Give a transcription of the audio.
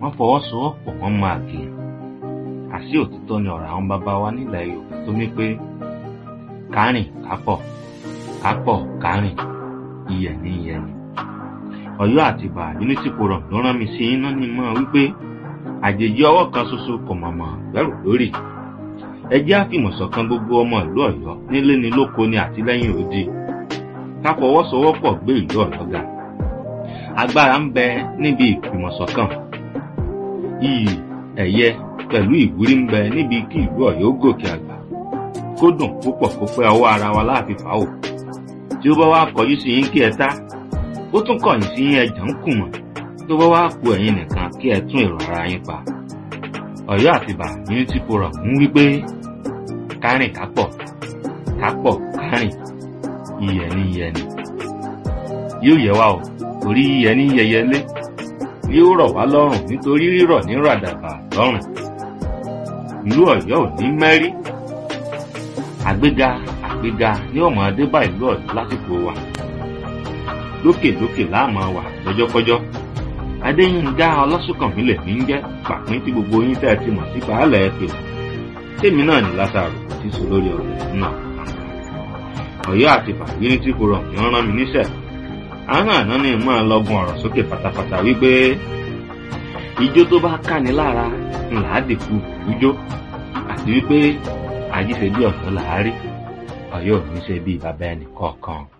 wọ́n fọwọ́sowọ́pọ̀ wọ́n máa gé àṣì òtítọ́ ni ọ̀rọ̀ àwọn bàbá wa nílẹ̀ yorùbá tó ní pé kárìn kápọ̀ kápọ̀ kárìn iyẹ̀ ní iyẹ̀ ni ọ̀yọ́ àtìbà unity forum ló rán mi sí iná ní mọ́ wípé àjèjì ọwọ́ kan ṣoṣo kò mọ̀mọ́ gbẹ́rù lórí ẹ jẹ́ àfìmọ̀ṣọ̀kan gbogbo ọmọ ìlú ọ̀yọ́ nílé ni lóko ni àtìlẹ́yìn òdi ká fọwọ́sowọ́pọ̀ gbé ìlú ọ̀yọ́ ga agbára ń bẹ níbi ìfìmọ̀ṣọ̀kan iyì ẹ̀yẹ pẹ̀lú ìwúrí ń bẹ níbi kí ìlú ọ̀yọ́ gòkè àgbà kó dùn púpọ̀ kó pẹ́ ọwọ́ ara wa láàfin fàáwò tí ó bá wá kọjú sí yín kí ẹ tá ó tún kọ̀yìn sí yín ẹjà ń kùmọ̀ tó bá wá ku ẹ̀yin nìkan kí ẹ tún èrò ara yín pa ọ̀yọ́ àtìbà unity forum ń wí pé kárìn kápọ̀ kápọ̀ kárìn iyẹ̀ ní iyẹ̀ ni yóò yẹ wá o torí iyẹ̀ ní yẹyẹlé yóò rọ̀ wá lọ́rùn nítorí rírọ̀ ní ràdàbà lọ́rùn ìlú ọ̀yọ́ ò ní mẹ́rí àgbéga àgbéga ní ọmọ adébá ìlú ọ̀yọ́ lásìkò wa lókèlókè láàmú wà lọ́jọ́kọ́jọ́ adéyínká ọlọ́sùnkànmí lèmi ń jẹ́ pàpín tí gbogbo yín tẹ́ ẹ ti mọ̀ sí baálẹ̀ ẹ pè tèmi náà ní lásàrò tí sọ lórí ọ̀rọ̀ náà ọ̀yọ́ àti fàgírí tí kò rọ̀ mí rán mi níṣẹ́ àwọn àná ni mọ́ ọ lọ́gùn ọ̀rọ̀ sókè pátápátá wípé ijó tó bá káni lára ńlá dìkú ijó àti wípé àjíṣe bí ọ̀yọ́ làárí ọ̀yọ́ ò ní ṣe bí bàbá ẹnì kọ̀ọ̀kan.